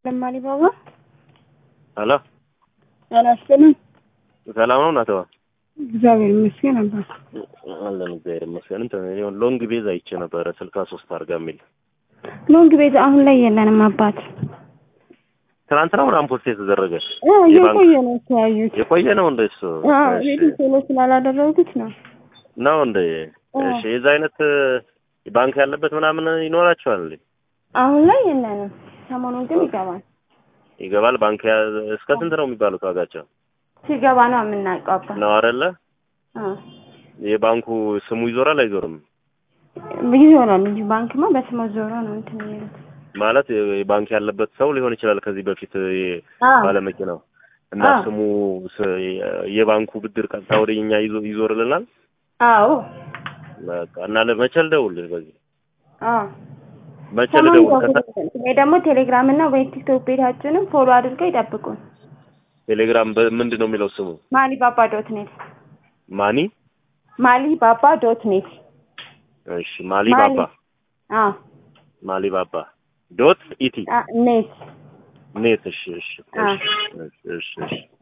ለማሊ ባባ ሄሎ ጤና ይስጥልኝ። ሰላም ነው እናተዋ? እግዚአብሔር ይመስገን አባት። አለን እግዚአብሔር ይመስገን። እንትን የሆነ ሎንግ ቤዝ አይቼ ነበረ ስልሳ ሶስት አድርጋ የሚል ሎንግ ቤት አሁን ላይ የለንም አባት። ትናንትና ምናምን ፖስት የተደረገ አዎ የቆየ ነው የተያዩት። የቆየ ነው እንደ እሱ አዎ እሺ። ቤቱ ቶሎ ስላላደረጉት ነው። ነው እንደ አዎ። እሺ የዛ አይነት ባንክ ያለበት ምናምን ይኖራቸዋል እንዴ? አሁን ላይ የለንም። ሰሞኑን ግን ይገባል። ይገባል ባንክ ያ- እስከ ስንት ነው የሚባሉት ዋጋቸው ሲገባ ነው የምናውቀው አባት። ነው አይደለ? አዎ የባንኩ ስሙ ይዞራል አይዞርም? ይዞራል እንጂ ባንክማ በስመ ዞሮ ነው እንትን የሚሉት። ማለት ባንክ ያለበት ሰው ሊሆን ይችላል ከዚህ በፊት የ- አዎ ባለመኪናው እና አዎ። ስሙ ስ- የባንኩ ብድር ቀጥታ ወደ እኛ ይዞ ይዞርልናል። አዎ በቃ እና ለመቼ ልደውልልህ? በዚህ አዎ መቼ ሰሞኑን ልደውል? ከሳ- ደውሉልን። ወይ ደግሞ ቴሌግራም እና ወይ ቲክቶክ ቤታችንም ፎሎ አድርገው ይጠብቁን። ቴሌግራም በምንድን ነው የሚለው ስሙ? ማሊ ባባ ዶት ኔት ማኒ ማሊ ባባ ዶት ኔት እሺ፣ ማሊ ማሊ። ባባ አዎ ማሊ ባባ ዶት ኢቲ አ- ኔት ኔት። እሺ፣ እሺ፣ አዎ። እሺ፣ እሺ፣ እሺ።